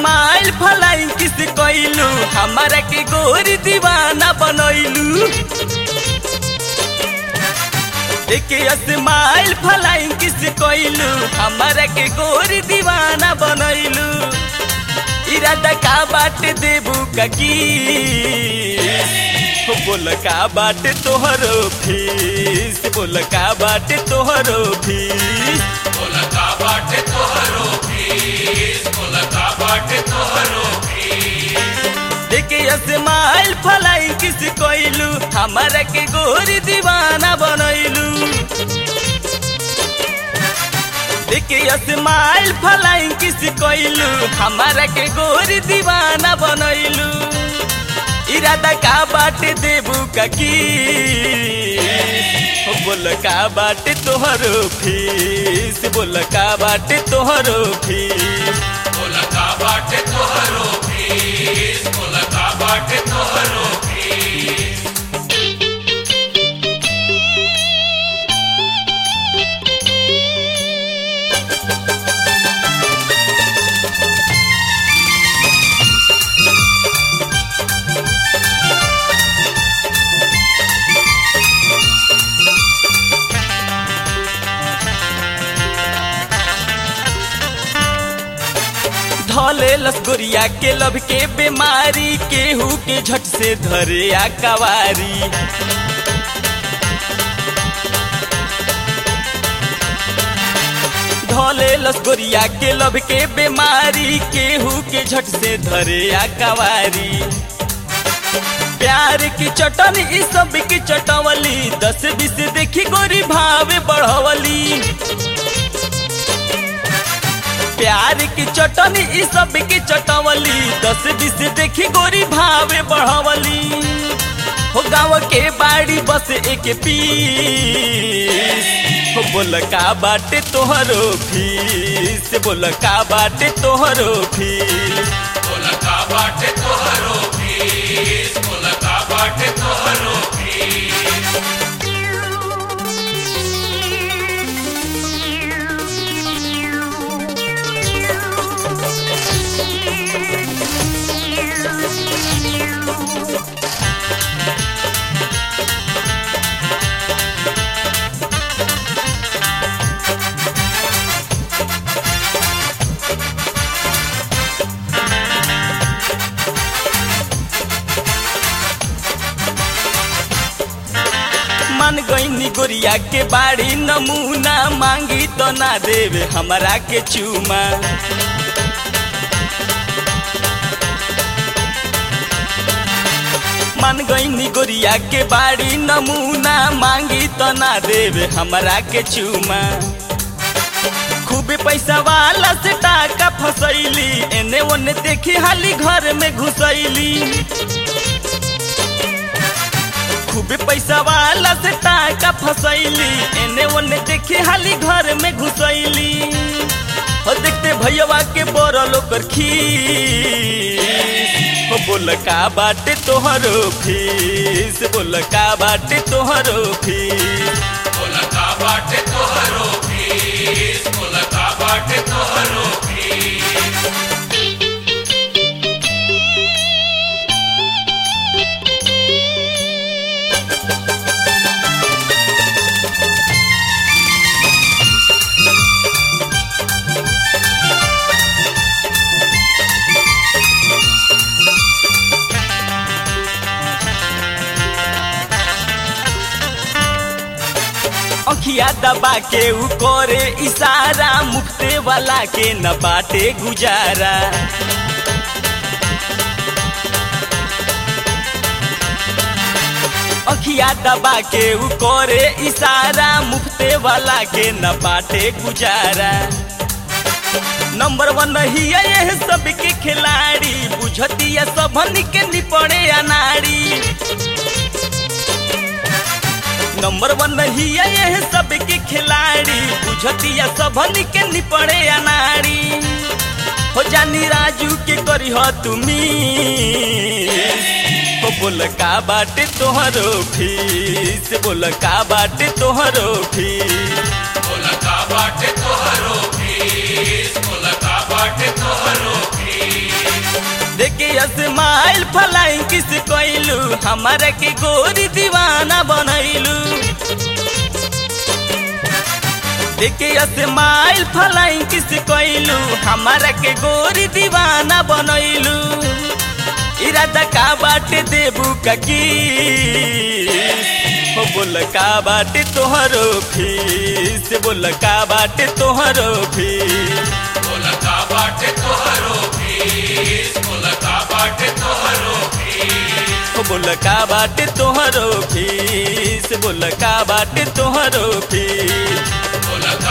smile फलाइन किस कइलू हमारा के गोरी दीवाना बनैलू देखे स्माइल फलाइन किस कइलू हमारा के गोरी दीवाना बनैलू इरादा का बाट देबू ककी बोल का बाटे तोहरो फीस बोल का बाटे तोहरो फीस बोला का बाटे तोहरो फीस बोला का बाटे तोहरो देखे स्माइल फलाई किस कोइलू हमारा के गोरी दीवाना बनैलू देखे स्माइल फलाई किस कोइलू हमारा के गोरी दीवाना बनैलू इरादा का बाटे देबू ककी बोल का बाटे तोहरो फीस बोल का बाटे तोहरो फीस बोला का बाटे तोहरो फीस बोला का बाटे तोहरो फीस धले लसगोरिया के लब के बीमारी केहू के झट से धरे आ कवारी धले लसगोरिया के लब के बीमारी केहू के झट से धरे आ कवारी प्यार की चटन ई सब की चटवली दस बीस देखी गोरी भावे बढ़वली प्यार की चटन ई सब की चटवली दस बीस देखी गोरी भावे बढ़वली हो गाँव के बाड़ी बस एक पीस हो बोल का बाटे तोहरो फीस बोल का बाटे तोहरो फीस बोला का बाटे तोहरो फीस बोला का बाटे तोहरो फीस मन गईनी गोरिया के बाड़ी नमूना मांगी तो ना देवे हमरा के चूमा मन गईनी गोरिया के बाड़ी नमूना मांगी तो ना देवे हमरा के चूमा खूब पैसा वाला से टाका फसैली एने ओने देखी हाली घर में घुसैली खूब पैसा वाला से टाका फसैली एने ओने देखी हाली घर में घुसैली हो देखते भैया के बोरल ओकर खीस हो बोल का बाटे तोहरो फीस बोल का बाटे तोहरो फीस बोला का बाटे तोहरो फीस बोला का बाटे तोहरो फीस अखिया दबा के ऊ करे इशारा मुक्ते वाला के न बाटे गुजारा अखिया दबा के ऊ करे इशारा मुफ्ते वाला के न बाटे गुजारा नंबर वन ही ये सबके खिलाड़ी बुझतिया सबन के निपड़े अनाड़ी नंबर वन ही ये सबके खिलाड़ी बुझतिया सबन के निपड़े अनाड़ी हो जानी राजू के करी हो तुमी हो बोल का बाटे तोहरो फीस बोल का बाटे तोहरो फीस बोला का बाटे तोहरो फीस बोला का बाटे बाटे तोहरो फीस देखे स्माइल फलाइन किस कोइलू हमारा के गोरी दीवाना बनैलू देखे स्माइल फलाइन किस कोइलू हमारा के गोरी दीवाना बनैलू इरादा का बाटे देबू ककी हो बोल का बाटे तोहरो फीस बोल का बाटे तोहरो फीस बोला का बाटे तोहरो फीस बोला का बाटे तोहरो फीस हो बोल का बाटे तोहरो फीस बोल का बाटे तोहरो फीस बोला